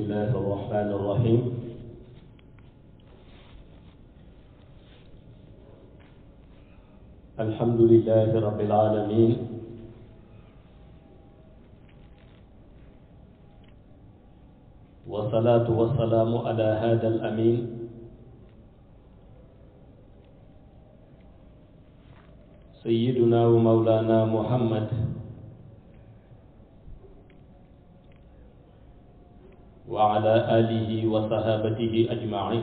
الله الرحمن الرحيم الحمد لله رب العالمين والصلاة والسلام على هذا الأمين سيدنا ومولانا محمد وعلى آله وصحابته أجمعين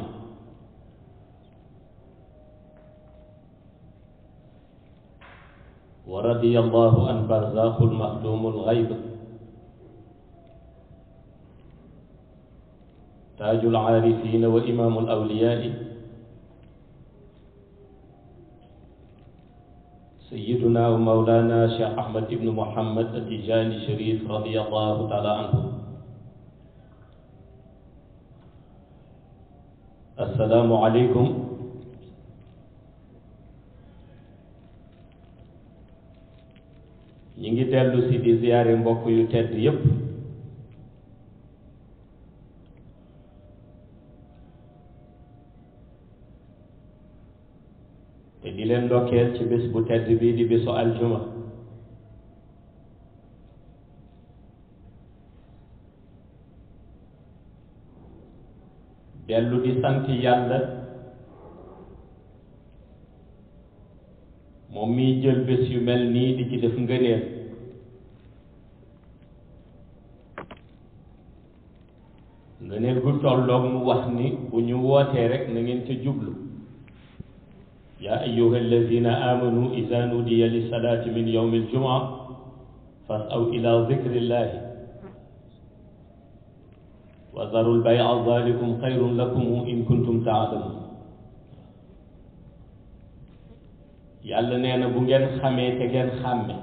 ورضي الله عن برزاق المخدوم الغيب تاج العارفين وإمام الأولياء سيدنا ومولانا شيخ أحمد بن محمد التجاني الشريف رضي الله تعالى عنه السلام عليكم ñi ngi dellu si di ziyaare mbokk yu tedd yépp te di leen ndokkeel ci bés bu tedd bii di bésu aljuma dellu di sant yàlla moom miy jël bés yu mel nii di ci def ngëneel ngëneel gu tolloog mu wax ni bu ñu wootee rek na ngeen ca jublu yaa ayyuha alladina amanu ida nudiya lissalaati min yowmi aljumaa fasaw ila dikrillahi wa daru lbaya dalikum xayrun lakum in kuntum taalamun yàlla nee na bu ngeen xamee te ngeen xàmme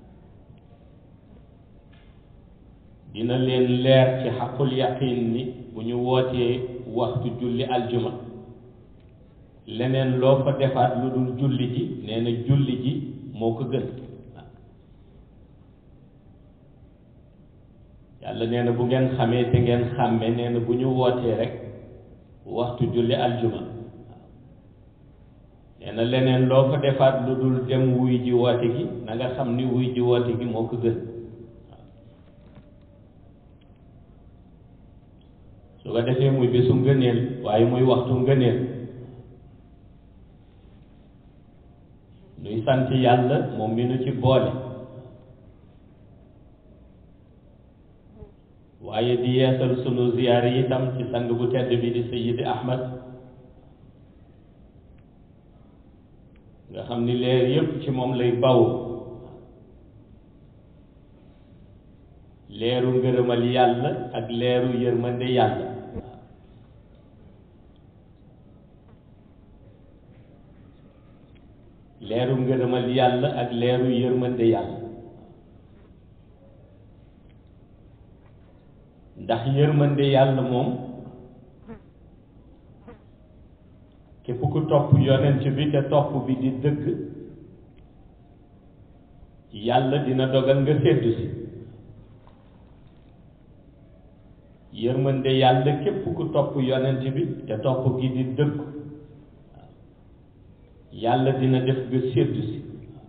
dina leen leer ci xaqul yaqin ni bu ñu wootee waxtu julli aljuma leneen loo fa defaat lu dul julli ji nee na julli ji moo ko gën yàlla nee na bu ngeen xamee te ngeen xàmme nee na bu ñu wootee rek waxtu julli aljuma nee na leneen loo fa defaat lu dul dem wuy ji woote gi na nga xam ni wuy ji woote gi moo ko gën su ko defee muy bésu ngëneel waaye muy waxtu ngëneel nuy sant yàlla moom mi nu ci boole waaye di yeesal sunu ziyaar yi itam ci sang bu tedd bi di Sayyidi Ahmad nga xam ni leer yépp ci moom lay baw leeru ngërëmal yàlla ak leeru yërmande yàlla leeru ngërëmal yàlla ak leeru yërmande yàlla ndax yërmande yàlla moom képp ku topp yonent bi te topp bi di dëgg yàlla dina dogal nga séddu si yërmande yàlla képp ku topp yonent bi te topp gi di dëgg yàlla dina def nga séddu si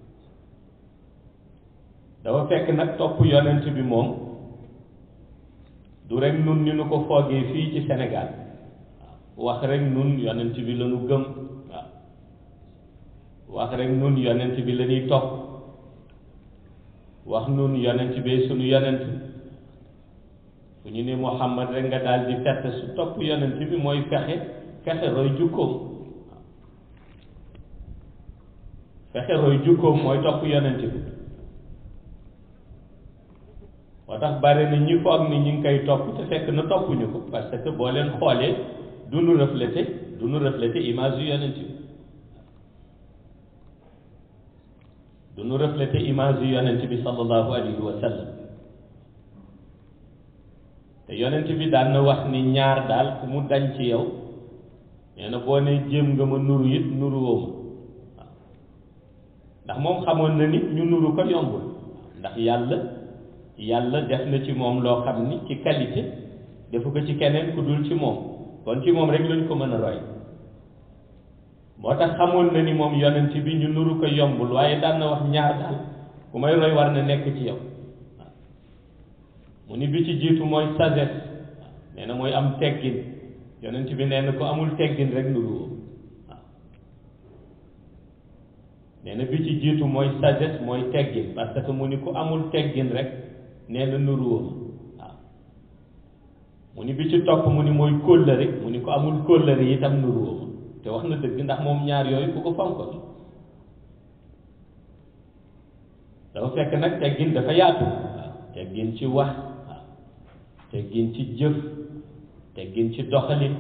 dafa fekk nag topp yonent bi moom du rek nun ni nu ko foogee fii ci Sénégal wax rek nun yonent bi la ñu gëm waaw wax rek nun yonent bi la ñuy topp wax nun yonent bi sunu yonent fu ñu ne Muhammad rek nga daal di fett su topp yonent bi mooy fexe fexe roy jukkoom fexe roy jukkoom mooy topp yonent bi moo tax bari na ñi foog ni ñu ngi koy topp te fekk na toppuñu ko parce que boo leen xoolee du nu reflété du nu reflété image yu yonent bi du nu reflété image yu yonent bi sallallahu alayhi wa sallam te yonent bi daan na wax ni ñaar daal ku mu dañ ci yow nee na boo ne jéem nga ma nuru it nuru woo ma waaw ndax moom xamoon na nit ñu nuru ko yombul ndax yàlla yàlla def na ci moom loo xam ni ci qualité defu ko ci keneen ku dul ci moom kon ci moom rek lañ ko mën a roy moo tax xamoon na ni moom yonent bi ñu nuru ko yombul waaye daan na wax ñaar daal ku may roy war na nekk ci yow waaw mu ni bi ci jiitu mooy sagesse nee na mooy am teggin yonent bi nee na ko amul teggin rek nuru woo waaw nee na bi ci jiitu mooy sagesse mooy teggin parce que mu ni ku amul teggin rek nee na nuru woo waaw mu ni bi ci topp mu ni mooy kóllëre mu ni ko amul kóllëre itam nuru woo te wax na dëgg ndax moom ñaar yooyu ku ko fonkoon dafa fekk nag teggin dafa yaatu waaw teggin ci wax waaw teggin ci jëf teggin ci doxalin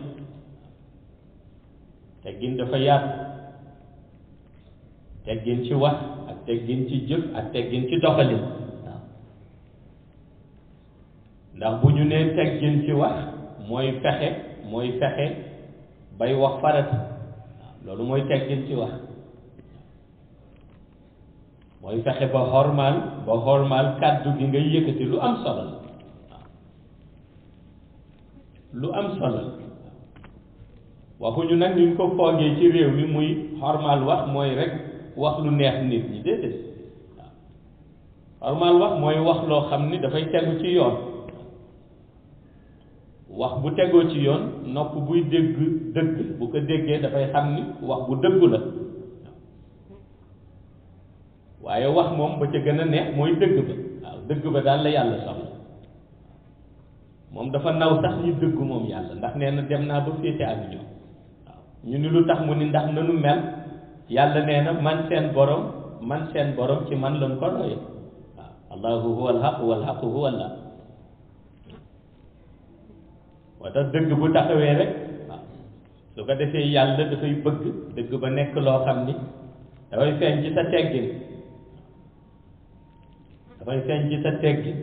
teggin dafa yaatu teggin ci wax ak teggin ci jëf ak teggin ci doxalin waaw ndax bu ñu nee teggin ci wax mooy fexe mooy fexe bay wax farata waaw loolu mooy teggin ci wax mooy fexe ba xormaal ba xormaal kàddu gi ngay yëkkati lu am solo la waaw lu am solo la waxuñu nag ñu ko foogee ci réew mi muy xormaal wax mooy rek wax lu neex nit ñi déedéet waaw xormaal wax mooy wax loo xam ni dafay tegu ci yoon wax bu tegoo ci yoon nopp buy dégg dëgg bu ko déggee dafay xam ni wax bu dëggu la waaye wax moom ba ca gën a neex mooy dëgg ba waaw dëgg ba daal la yàlla soxla moom dafa naw sax ñi dëgg moom yàlla ndax nee na dem naa ba féete ak ñoom waaw ñu ni lu tax mu ni ndax nanu mel yàlla nee na man seen borom man seen borom ci man lañ ko roye waaw allahu huwa alhaq walhaqu huwa allah moo tax dëgg bu taxawee rek waaw su ko defee yàlla dafay bëgg dëgg ba nekk loo xam ni dafay feeñ ci sa teggin dafay feeñ ci sa teggin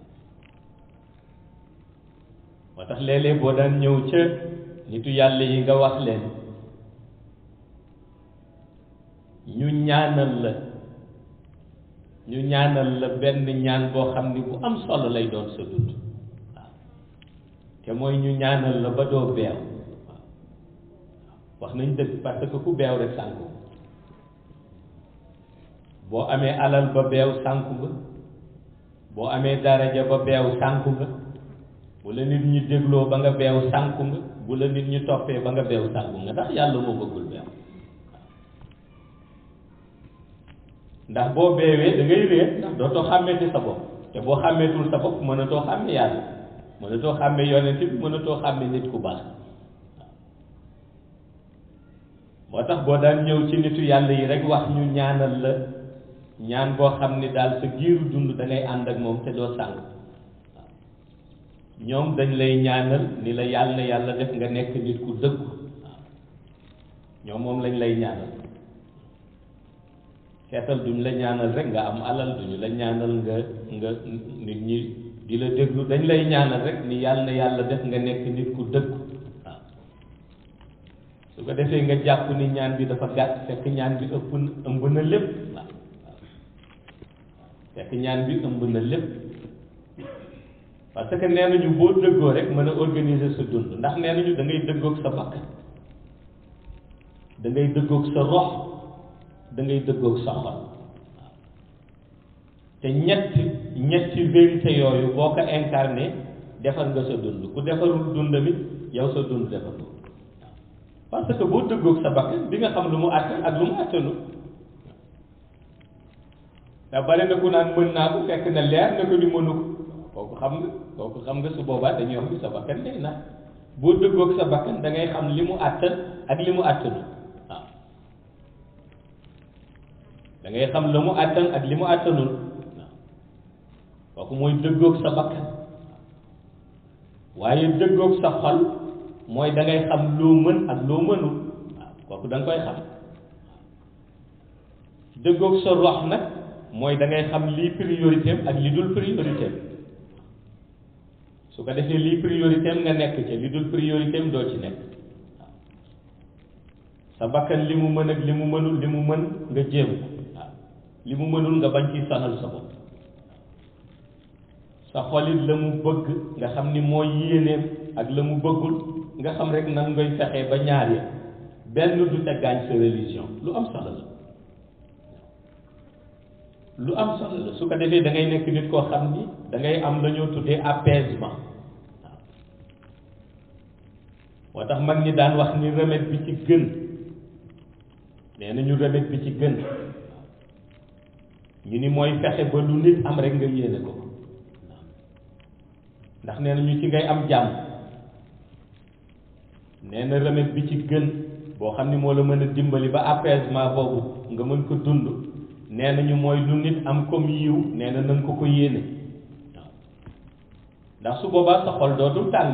moo tax léeg-léeg boo daan ñëw ca nitu yàlla yi nga wax leen ñu ñaanal la ñu ñaanal la benn ñaan boo xam ni bu am solo lay doon sa dund te mooy ñu ñaanal la ba doo beew waaw wax nañ dëgg parce que ku beew rek sànku boo amee alal ba beew sànku nga boo amee daraja ba beew sànku nga bu la nit ñi dégloo ba nga beew sànku nga bu la nit ñi toppee ba nga beew sànku nga ndax yàlla moo bëggul beew ndax boo beewee da ngay réer ndax dootoo xàmmeeti sa bopp te boo xàmmeetul sa bopp mënatoo xàmme yàlla mënatoo xàmme yonent bi mënatoo xàmme nit ku baax moo tax boo daan ñëw ci nitu yàlla yi rek wax ñu ñaanal la ñaan boo xam ni daal sa giiru dund da ngay ànd ak moom te doo sànq waaw ñoom dañ lay ñaanal ni la yàlla yàlla def nga nekk nit ku dëggu waaw ñoom moom lañ lay ñaanal seetal duñ la ñaanal rek nga am alal duñu la ñaanal nga nga nit ñi di la déglu dañ lay ñaanal rek ni yàlla na yàlla def nga nekk nit ku dëgg waaw su ko defee nga jàpp ni ñaan bi dafa gàtt fekk ñaan bi ëpp na ëmb na lépp waaw fekk ñaan bi ëmb na lépp parce que nee nañu boo dëggoo rek mën a organiser sa dund ndax nee nañu da ngay dëggoog sa bakkan da ngay dëggoog sa rox da ngay dëggoog sa xol te ñetti ñetti vérité yooyu boo ko incarné defar nga sa dund ku defarul dund mi yow sa dund defar ko parce que boo dëggoog sa bakkan di nga xam lu mu àttan ak lu mu àttanu da bare na ku naan mën naa ko fekk na leer na ko ni mënu ko kooku xam nga kooku xam nga su boobaa dañuy wax ni sa bakkan day na boo dëggoog sa bakkan da ngay xam li mu àttan ak li mu àttanu waaw da ngay xam la mu àttan ak li mu àttanul kooku mooy dëggoog sa bakkan waaye dëggoog sa xol mooy da ngay xam loo mën ak loo mënul waaw kooku da nga koy xam dëggoog sa rox nag mooy da ngay xam lii priorité am ak li dul priorité am su ko defee lii priorité am nga nekk ca li dul priorité am doo ci nekk waaw sa bakkan li mu mën ak li mu mënul li mu mën nga jéem waaw li mu mënul nga bañ ci sonal sa bopp sa xolit la mu bëgg nga xam ni mooy yéeneem ak la mu bëggul nga xam rek nan ngay fexee ba ñaar ya benn du te gaañ sa religion lu am solo la lu am solo la su ko defee da ngay nekk nit koo xam ni da ngay am la ñoo tuddee apaisement waaw moo tax mag ñi daan wax ni remède bi ci gën nee nañu remède bi ci gën ñu ni mooy fexe ba lu nit am rek nga yéene ko ndax nee nañu ci ngay am jàmm nee na remède bi ci gën boo xam ni moo la mën a dimbali ba apaisement boobu nga mën ko dund nee nañu mooy lu nit am comme yiw nee na nanga ko ko yéene waaw ndax su boobaa sa xol dootul tàng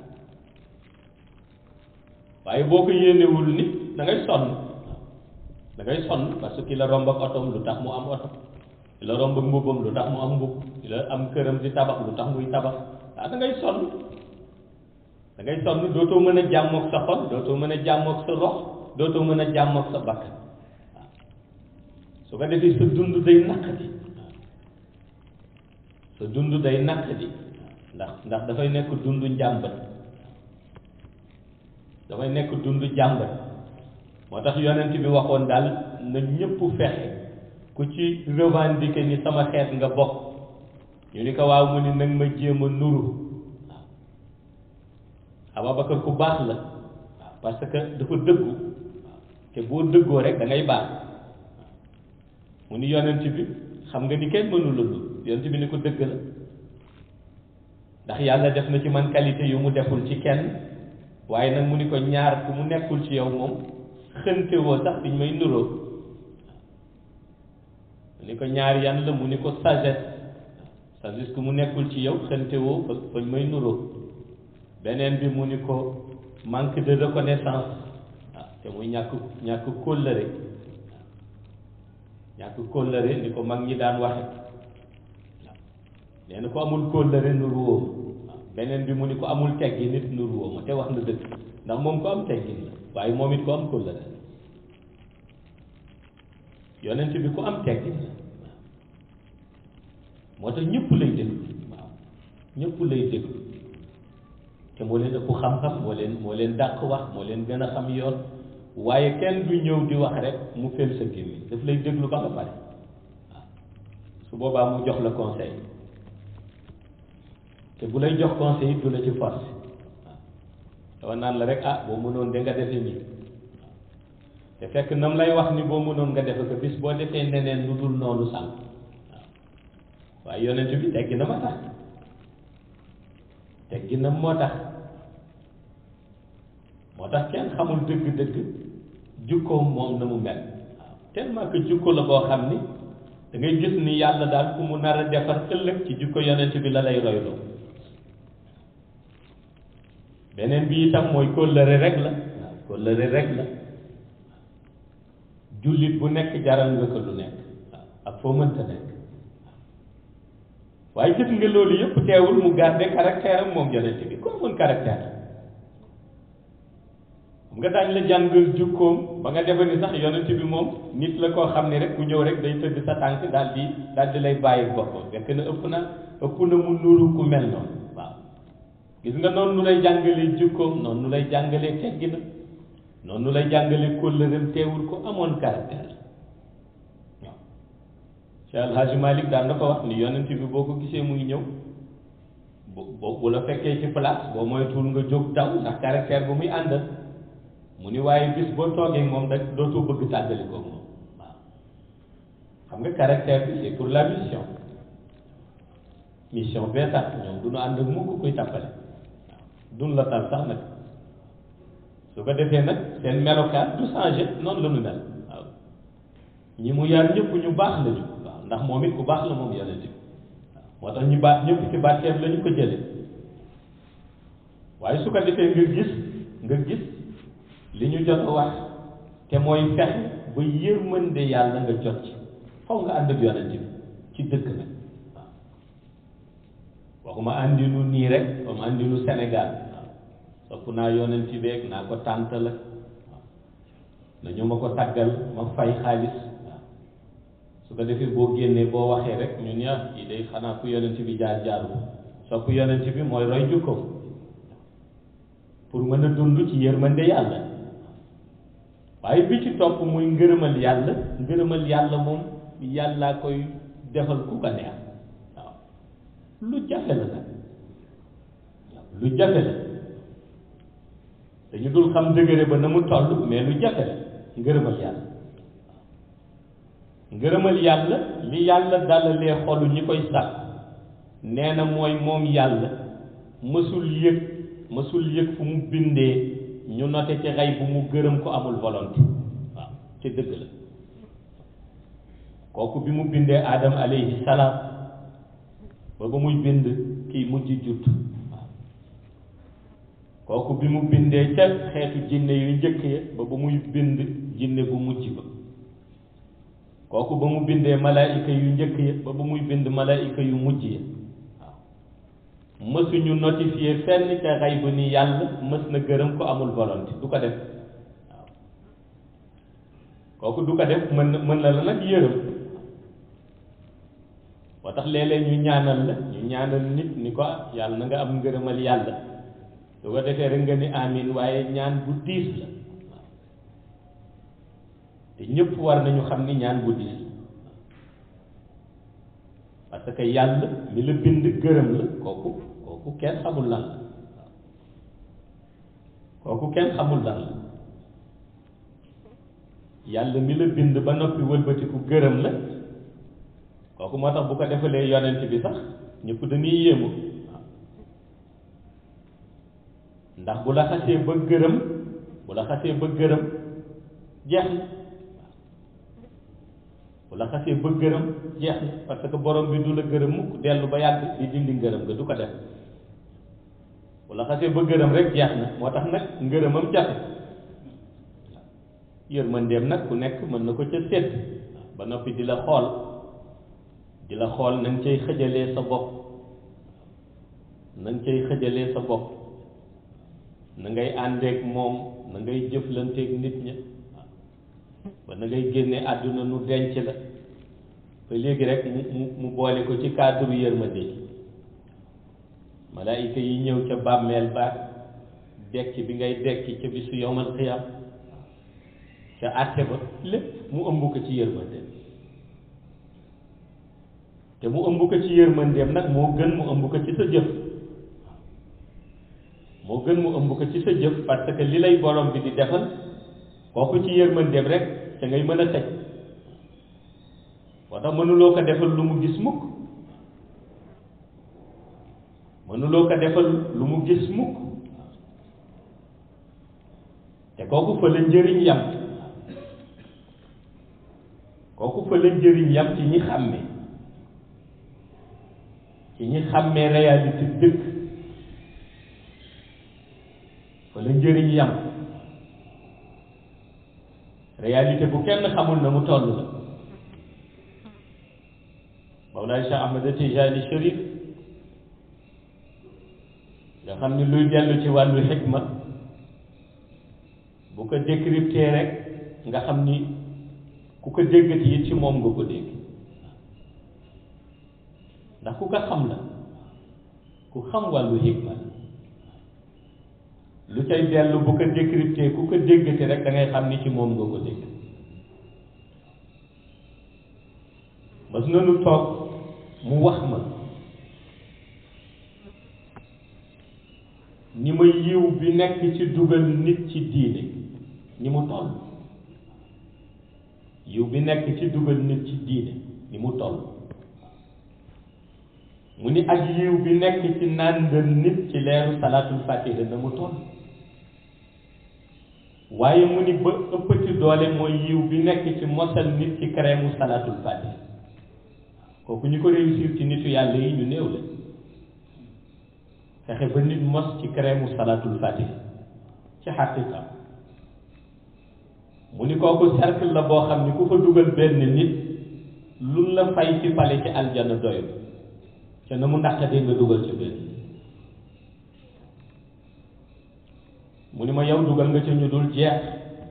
waaye boo ko yéenewul nit da ngay sonn da ngay sonn parce que ki la romb ak otom lu tax mu am oto ki la romb ak mbubbam lu tax mu am mbubb ki la am këram di tabax lu tax muy tabax ah da ngay sonn da ngay sonn dootoo mën a jàmmoog sa xol dootoo mën a jàmmoog sa rox dootoo mën a jàmmoog sa bakkan waaw su ko defee sa dund day naqadi sa dund day naqadi ndax ndax dafay nekk dund njàmbat dafay nekk dund jàmbat moo tax yonent bi waxoon daal na ñëpp fexe ku ci revendiquer ni sama xeet nga bokk ñu ni ko waaw mu ni nag ma jéem a nuru waaw Ababakar ku baax la waaw parce que dafa dëggu waaw te boo dëggoo rek da ngay baax mu ni yonent bi xam nga ni kenn mënu la lu yonent bi ni ko dëgg la ndax yàlla def na ci man qualité yu mu deful ci kenn waaye nag mu ni ko ñaar ku mu nekkul ci yow moom xënte woo sax biñ may nuroo mu ni ko ñaar yan la mu ni ko sagesse sagesse ku mu nekkul ci yow xënte woo fa fañ may nuroo beneen bi mu ni ko manque de reconnaissance waaw te muy ñàkk ñàkk kóllëre ñàkk kóllëre ni ko mag ñi daan waxe waaw nee na ko amul kóllëre nuru woo waaw beneen bi mu ni ko amul teggi nit nuru woo ma te wax na dëgg ndax moom ko am teggin la waaye moom it ko am kóllëre la yonent bi ku am teggin la moo tax ñëpp lay déglu waaw ñëpp lay déglu te moo leen ëpp xam-xam moo leen moo leen dàq wax moo leen gën a xam yoon waaye kenn du ñëw di wax rek mu fel sa gémmiñ daf lay déglu ba nga pare waaw su boobaa mu jox la conseil te bu lay jox conseil it du la ci force waaw dafa naan la rek ah boo mënoon de nga defee nii te fekk nam lay wax ni boo mënoon nga defe ko bis boo defee neneen lu dul noonu sànq waaw waaye yonent bi teggi na ma tax teggi na moo tax moo tax kenn xamul dëgg-dëgg jukkoom moom na mu mel waaw tellement que jukko la boo xam ni da ngay gis ni yàlla daal ku mu nar a defar ëllëg ci jukko yonent bi la lay royloo beneen bi itam mooy kóllëre rek la waaw kóllëre rek la jullit bu nekk jaral nga ko lu nekk waaw ak foo mënta nekk waaye gis nga loolu yëpp teewul mu garder caractère am moom yonent bi comme mën caractère xam nga daañ la jàngal jukkoom ba nga defe ni sax yonent bi moom nit la koo xam ne rek ku ñëw rek day tëdd sa tànk daal di daal di lay bàyyi boppam fekk na ëpp na ëpp na mu nuru ku mel noonu waaw gis nga noonu nu lay jàngalee jukkoom noonu nu lay jàngalee tegginam noonu nu lay jàngalee kóllëreem teewul ko amoon caractère waaw Cheikh El Hadj Malick daan na ko wax ni yonent bi boo ko gisee muy ñëw bu bu la fekkee ci place boo moytuwul nga jóg daw ndax caractère bu muy àndal mu ni waaye bis boo toogee moom da dootoo bëgg tàggali ko moom waaw xam nga caractère bi c'est pour la mission mission bee tax ñoom du ñu ànd ak mukk koy tàppale waaw duñ la tal sax nag su ko defee nag seen melokaan du changé noonu la ñu mel waaw ñi mu yar ñëpp ñu baax lañu waaw ndax moom it ku baax la moom yonent bi waaw moo tax ñu baax ñëpp ci barkeem la ñu ko jële waaye su ko defee nga gis nga gis li ñu jot a wax te mooy fexe ba yërmande yàlla nga jot ci faw nga ànd ak yonent bi ci dëkk nag waaw waxuma àndinu nii rek comme àndinu Sénégal waaw sopp naa yonent bi beeg naa ko tànt la waaw nañu ma ko tàggal ma fay xaalis waaw su ko defee boo génnee boo waxee rek ñu ne ah yi day xanaa ku yonent bi jaar jaaru sopp yonent bi mooy roy jukkoom pour mën a dund ci yërmande yàlla waaye bi ci topp muy ngërëmal yàlla ngërëmal yàlla moom yàllaa koy defal ku ko neex waaw lu jafe la nag lu jafe la dañu dul xam dëgëre ba na mu toll mais lu jafe la ngërëmal yàlla ngërëmal yàlla li yàlla dalalee xolu ñi koy sàkk nee na mooy moom yàlla mësul yëg mësul yëg fu mu bindee ñu note ci xay bu mu gërëm ko amul volonté waaw ci dëgg la kooku bi mu bindee Adam alayhi salaam ba ba muy bind kiy mujj judd waaw kooku bi mu bindee ca xeetu jinne yu njëkk ya ba ba muy bind jinne bu mujj ba kooku ba mu bindee malaayika yu njëkk ya ba ba muy bind malaayika yu mujj ya waaw mësuñu notifié fenn ca xay bu ni yàlla mës na gërëm ko amul volonté du ko def waaw kooku du ko def mën na mën na la nag yërëm moo tax léeg-léeg ñu ñaanal la ñu ñaanal nit ni ko yàlla na nga am ngërëmal yàlla su ko defee rek nga ni amin waaye ñaan bu diis la te ñëpp war nañu xam ni ñaan bu diis la parce que yàlla mi la bind gërëm la kooku kooku kenn xamul lan la kooku kenn xamul lan la yàlla mi la bind ba noppi wëlbatiku gërëm la kooku moo tax bu ko defalee yonent bi sax ñëpp dañuy yéemu ndax bu la xasee ba gërëm bu la xasee ba gërëm jeex na bu la xasee ba gërëm jeex na parce que borom bi du la gërëm mukk dellu ba yàgg di dindi ngërëm nga du ko def bu la xasee ba gërëm rek jeex na moo tax nag ngërëmam jafe yërmandeem nag ku nekk mën na ko ca sédd ba noppi di la xool di la xool na nga cay xëjalee sa bopp na nga cay xëjalee sa bopp na ngay àndeek moom na ngay jëflanteek nit ña ba na ngay génne àdduna nu denc la ba léegi rek mu mu mu boole ko ci cadre yërmande gi malaayika yi ñëw ca bàmmeel ba dekki bi ngay dekki ca bisu yowmal xiyam ca àtte ba lépp mu ëmb ko ci yërmandeem te mu ëmb ko ci yërmandeem nag moo gën mu ëmb ko ci sa jëf moo gën mu ëmb ko ci sa jëf parce que li lay borom bi di defal kooku ci yërmandeem rek ca ngay mën a teg moo tax mënuloo ko defal lu mu gis mukk mënuloo ko defal lu mu gis mukk te kooku fa la njëriñ yam kooku fa la njëriñ yam ci ñi xàmme ci ñi xàmmee réalité dëkk fa la njëriñ yam réalité bu kenn xamul na mu toll la Mawlaay Cheikh Ahmed Tijani Chérif nga xam ni luy dellu ci wàllu xikma bu ko décrypté rek nga xam ni ku ko déggati it ci moom nga ko dégg ndax ku ko xam la ku xam wàllu xikma la lu cay dellu bu ko décrypté ku ko déggati rek da ngay xam ni ci moom nga ko dégg mas nanu toog mu wax ma ni ma yiw bi nekk ci dugal nit ci diine ni mu toll yiw bi nekk ci dugal nit ci diine ni mu toll mu ni ak yiw bi nekk ci nàndal nit ci leeru salaatul fatiha na mu toll waaye mu ni ba ëppati doole mooy yiw bi nekk ci mosal nit ci crème salaatul fatiha kooku ñu ko réussir ci nitu yàlla yi ñu néew la fexe ba nit mos ci crème salaatul fatiha ci xaqiqa mu ni kooku cercle la boo xam ni ku fa dugal benn nit lu la fay ci pale ci aljana doyul te na mu naqatee nga dugal ci benn mu ni ma yow dugal nga ca ñu dul jeex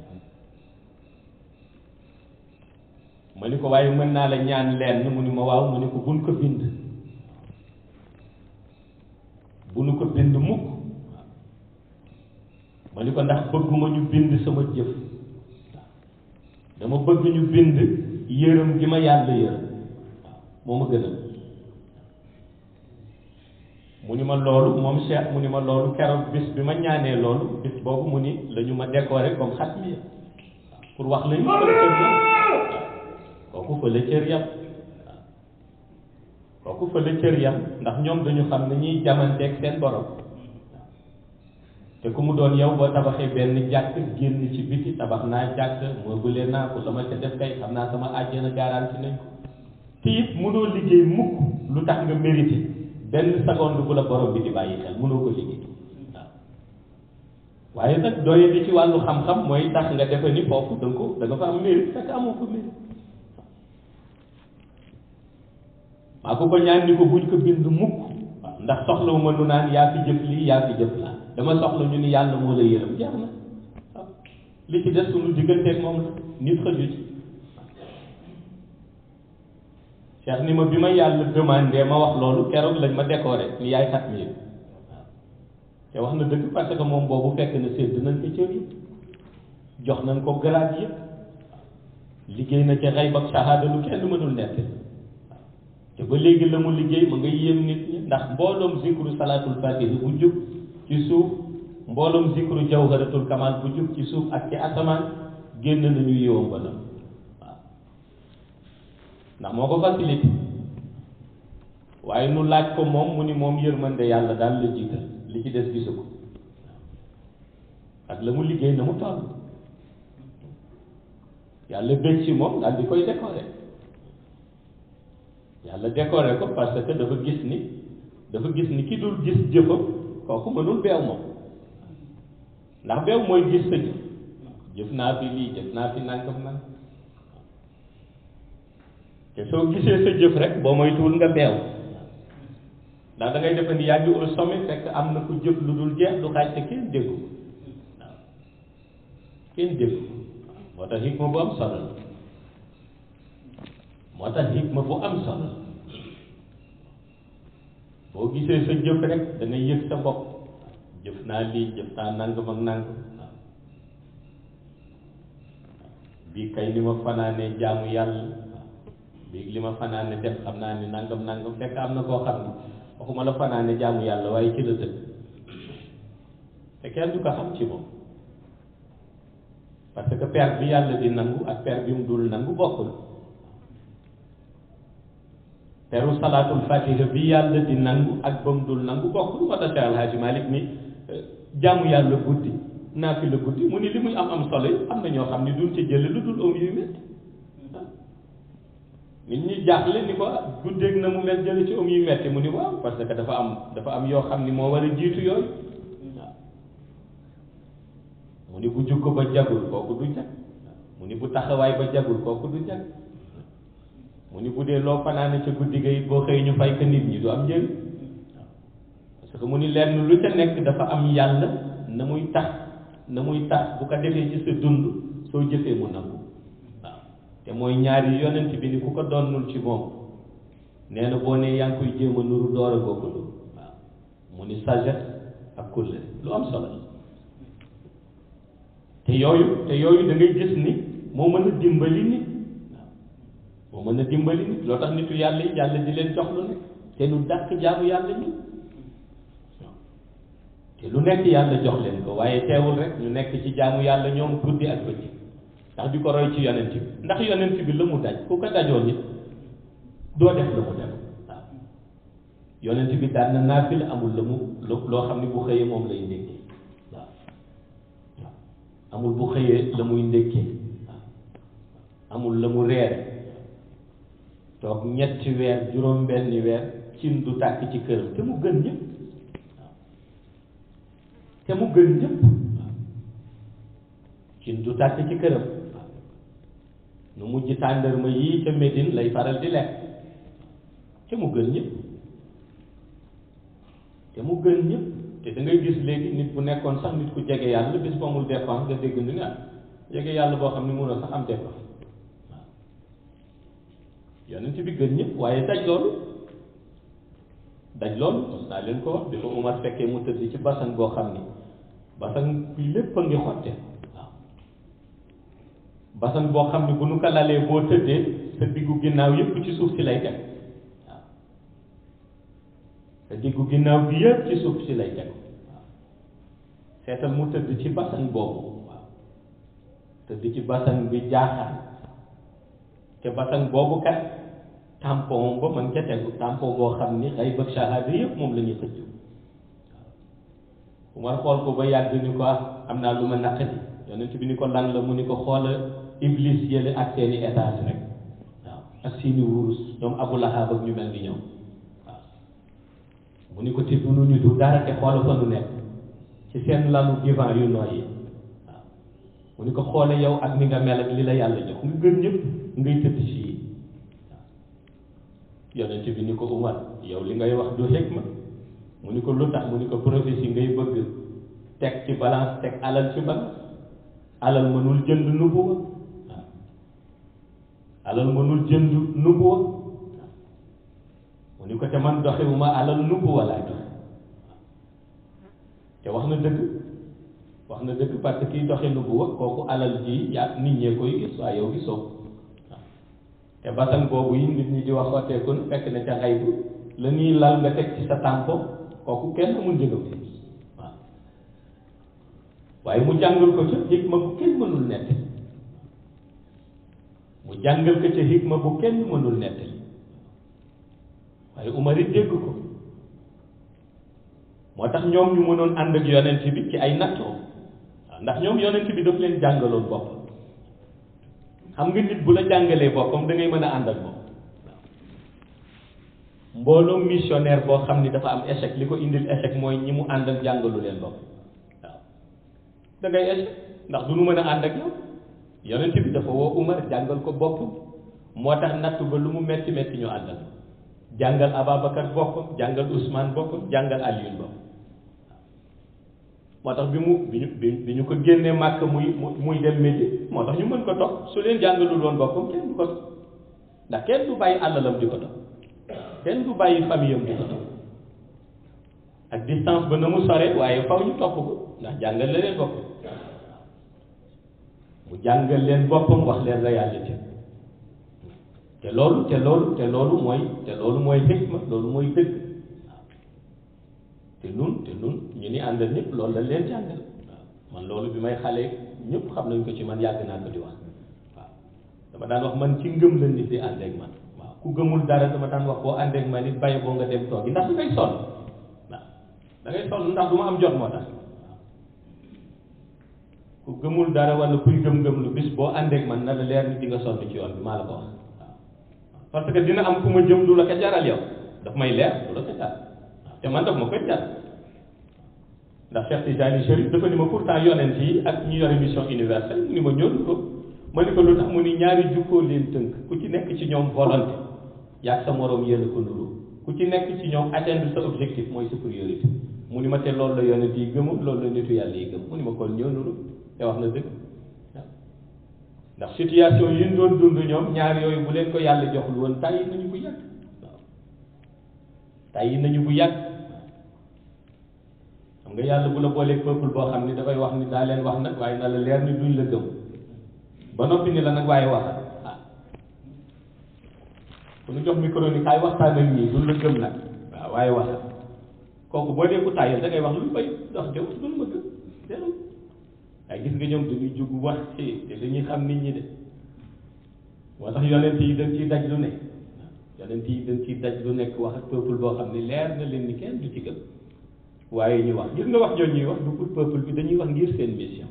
ma ni ko waaye mën naa la ñaan leen mu ni ma waaw mu ni ko buñ ko bind bu nu ko bind mukk ma ni ko ndax bëgguma ñu bind sama jëf dama bëgg ñu bind yërëm gi ma yàlla yërëm moo ma gënal mu ni ma loolu moom Cheikh mu ni ma loolu keroog bis bi ma ñaanee loolu bis boobu mu ni la ñu ma décoré comme xat mi pour wax la ñu fa la cër yam kooku fa la cër yam kooku fa la cër yam ndax ñoom dañu xam ne ñuy jamanteeg seen borom te ku mu doon yow boo tabaxee benn jàkk génn ci biti tabax naa jàkk meublé naa ko la ma ca def kay xam naa sama àjjana garanti nañ ko te it mënoo liggéey mukk lu tax nga mérité benn seconde bu la borom bi di bàyyi xel mënoo ko liggéey waaw waaye nag doye di ci wàllu xam-xam mooy tax nga defe ni foofu da nga ko da nga fa am mérite fekk amoo ko mérite maa ko ko ñaan ni ko buñ ko bind mukk waaw ndax soxlawu ma nu naan yaa fi jëf lii yaa fi jëf laa dama soxla ñu ni yàlla moo la yërëm jeex na waaw li ci des suñu digganteeg moom la nit xëju ci Cheikh ni ma bi ma yàlla demandé ma wax loolu keroog lañ ma décoré ni yaay xat mi waaw te wax na dëgg parce que moom boobu fekk na sédd nañ ko cër yëpp jox nañ ko grade yëpp liggéey na ci xayb ak shahada lu kenn mënul nekk te ba léegi la mu liggéey ma nga yéem nit ñi ndax mbooloom zikru salaatul fatihi bu jub ci suuf mbooloom zikru jawharatul kamal bu jub ci suuf ak ci asamaan génn nañu yiwam ba la waaw ndax moo ko facilité waaye nu laaj ko moom mu ni moom yërmande yàlla daal la jiital li ci des gisu ko ak la mu liggéey na mu toll yàlla bëgg ci moom daal di koy décorer yàlla décorer ko parce que dafa gis ni dafa gis ni ki dul gis jëfam kooku mënul beew moom ndax beew mooy gis sa jëf jëf naa fi lii jëf naa fi nangam nang te soo gisee sa jëf rek boo moytuwul nga beew ndax da ngay defe ni yaa ngi au sommet fekk am na ku jëf lu dul jeex du xaaj te kenn déggu waaw kenn déggu moo tax hikma bu am solo la moo tax hikma bu am solo la boo gisee sa jëf rek da ngay yëg sa bopp jëf naa lii jëf naa nangam ak nangam waaw bii kay li ma fanaanee jaamu yàlla bii li ma fanaane def xam naa ni nangam nangam fekk am na koo xam ni waxuma la fanaane jaamu yàlla waaye ci la dëkk te kenn du ko xam ci moom parce que per bi yàlla di nangu ak per bi mu dul nangu bokkul peru salaatul fatiha bi yàlla di nangu ak ba mu dul nangu bokkul moo tax Cheikh Alhaji Malick ni jaamu yàlla guddi naa fi la guddi mu ni li muy am am solo yi am na ñoo xam ni duñ ci jële lu dul om yuy métti nit ñi jaaxle ni ko guddeeg na mu mel jële ci om yuy metti mu ni waaw parce que dafa am dafa am yoo xam ni moo war a jiitu yooyu waaw mu ni bu jukko ba jagul kooku du jag mu ni bu taxawaay ba jagul kooku du jag mu ni bu dee loo fanaane ca guddi ga it boo xëy ñu fay ko nit ñi du am njëriñ parce que mu ni lenn lu ca nekk dafa am yàlla na muy tax na muy tax bu ko defee ci sa dund soo jëfee mu nangu waaw te mooy ñaari yonent bi ni ku ko donnul ci moom nee na boo nee yaa ngi koy jéem a nuru door a googu nuru waaw mu ni sagesse ak kulle lu am solo te yooyu te yooyu da ngay gis ni moo mën a dimbali nit moo mën a dimbali nit loo tax nitu yàlla yi yàlla di leen jox lu nekk te lu dàq jaamu yàlla ñi te lu nekk yàlla jox leen ko waaye teewul rek ñu nekk ci jaamu yàlla ñoom guddi ak bëccëg ndax di ko roy ci yonent bi ndax yonent bi la mu daj ku ko dajoon nit doo def la mu def waaw yonent bi daan na naafil amul la mu loo xam ni bu xëyee moom lay ndékkee waaw waaw amul bu xëyee la muy ndékkee waaw amul la mu reere toog ñetti weer juróom benni weer cin du tàkk ci këram te mu gën ñëpp waaw te mu gën ñëpp waaw cin du tàkk ci këram waaw nu mujj tàndarma yii ca Médine lay faral di lekk te mu gën ñëpp te mu gën ñëpp te da ngay gis léegi nit bu nekkoon sax nit ku jege yàlla bis bu amul dépense nga dégg ni nga jege yàlla boo xam ne mënoo sax am dépense yonent bi gën ñëpp waaye daj loolu daj loolu mos naa leen ko wax bi ko Umar fekkee mu tëdd ci basan boo xam ni basan bi lépp a ngi xotte waaw basan boo xam ne bu nu ko lalee boo tëddee sa diggu ginnaaw yépp ci suuf si lay teg waaw sa diggu ginnaaw bi yépp ci suuf si lay teg waaw seetal mu tëdd ci basan boobu waaw tëdd ci basan bi jaaxaan te basan boobu kat tampon ba mën ca tegu tampon boo xam ni xëy bëgg shahada yëpp moom la ñuy xëcc Umar xool ko ba yàgg ni ko am naa lu ma naqadi yonent bi ni ko lan la mu ni ko xoola iblis yële ak seeni étage rek waaw ak seeni wurus ñoom Abu Lahab ak ñu mel ni ñoom waaw mu ni ko te du ñu du dara te xoola fa nu nekk ci seen lalu divan yu nooy yi waaw mu ni ko xoole yow ak ni nga mel ak li la yàlla jox nga gën ñëpp ngay tëdd ci yi yonent bi ni ko Umar yow li ngay wax du xikma mu ni ko lu tax mu ni ko prophétie ngay bëgg teg ci balance teg alal ci balance alal mënul jënd nubuwa waaw alal mënul jënd nubuwa waaw mu ni ko te man doxewuma alal nubuwa laay doxe te wax na dëgg wax na dëgg parce que kiy doxe nubuwa kooku alal ji yaa nit ñee koy gis waaye yow gisoo te basan boobu yi nit ñi di wax xotteeku fekk na ca xay bu la ñuy lal nga teg ci sa tàmpo kooku kenn amul njëgam waaw waaye mu jàngal ko ca hikma bu kenn mënul nett mu jàngal ko ca hikma bu kenn mënul nett waaye Umar it dégg ko moo tax ñoom ñu mënoon ànd ak yonent bi ci ay nattoo waaw ndax ñoom yonent bi daf leen jàngaloon bopp xam nga nit bu la jàngalee boppam da ngay mën a ànd ak moom mbooloo missionnaire boo xam ni dafa am échec li ko indil échec mooy ñi mu àndal jàngalu leen bopp waaw da ngay échec ndax du nu mën a ànd ak yow yonent bi dafa woo Umar jàngal ko bopp moo tax natt ba lu mu metti metti ñu àndal jàngal Ababacar boppam jàngal Ousmane boppam jàngal Alioune boppam moo tax bi mu bi ñu bi ñu ko génnee màkk muy muy dem Médine moo tax ñu mën ko topp su leen jàngalul woon boppam kenn du ko ndax kenn du bàyyi àllalam di ko topp kenn du bàyyi famille am di ko topp ak distance ba na mu sore waaye faw ñu topp ko ndax jàngal la leen boppam mu jàngal leen boppam wax leen réalité te loolu te loolu te loolu mooy te loolu mooy hikma loolu mooy dëgg te nun te nun ñu ni àndal ñëpp loolu la leen jàngal waaw man loolu bi may xale ñëpp xam nañ ko ci man yàgg naa ko di wax waaw dama daan wax man ci ngëm la nit di ànd ak man waaw ku gëmul dara dama daan wax boo ànd ak man nit bàyyi boo nga dem toog ndax da ngay sonn waaw da ngay sonn ndax du ma am jot moo tax waaw ku gëmul dara wala kuy gëm-gëm lu bis boo ànd ak man na la leer ni di nga sonn ci yoon bi maa la ko wax waaw parce que dina am ku ma jëm du la ko jaral yow daf may leer du la ko jaral te man daf ma koy jar ndax Cheikh Tijani Chérif dafa ni ma pourtant yonent yi ak ñu yore mission universelle mu ni ma ñëw ko ma ni ko lu tax mu ni ñaari jukkoo leen tënk ku ci nekk ci ñoom volonté yaag sa moroom yéen ko nuru ku ci nekk ci ñoom atteindre sa objectif mooy sa priorité mu ni ma te loolu la yonent yi gëmul loolu la nitu yàlla yi gëm mu ni ma kon ñëw nuru te wax na dëgg ndax situation yi ñu doon dund ñoom ñaar yooyu bu leen ko yàlla joxul woon tàyyi nañu bu yàgg waaw tàyyi nañu bu yàgg xam nga yàlla bu la booleeg peuple boo xam ni dafay wax ni daa leen wax nag waaye na la leer ni duñ la gëm ba noppi ni la nag waaye wax ah ku ñu jox micro ni kaay waxtaan ak ñii duñ la gëm nag waaw waaye wax kooku boo dee ku tàyyal da ngay wax lu bay dox jëw duñ ma gëm déedéet waaye gis nga ñoom dañuy jug wax ci te dañuy xam nit ñi de moo tax yonent yi dañ ciy daj lu ne yonent yi dañ ciy daj lu nekk wax ak peuple boo xam ne leer na leen ni kenn du ci gëm waaye ñu wax gis nga wax jooju ñuy wax du pour peuple bi dañuy wax ngir seen mission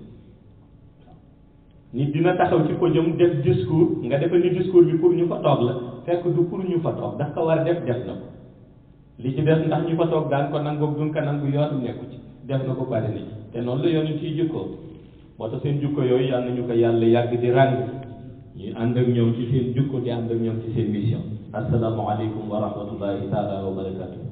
nit dina taxaw ci podium def discours nga defe ni discours bi pour ñu fa toog la fekk du pour ñu fa toog daf ko war a def def na ko li ci des ndax ñu fa toog daan ko nangoog duñ ko nangu yoonu nekku ci def na ko pare na ci te noonu la yoonu ciy jukkoo moo tax seen jukko yooyu yal nañu ko yàlla yàgg di ràng ñuy ànd ak ñoom ci seen jukko di ànd ak ñoom ci seen mission assalaamu aleykum wa rahmatullahi taala wa barakatuh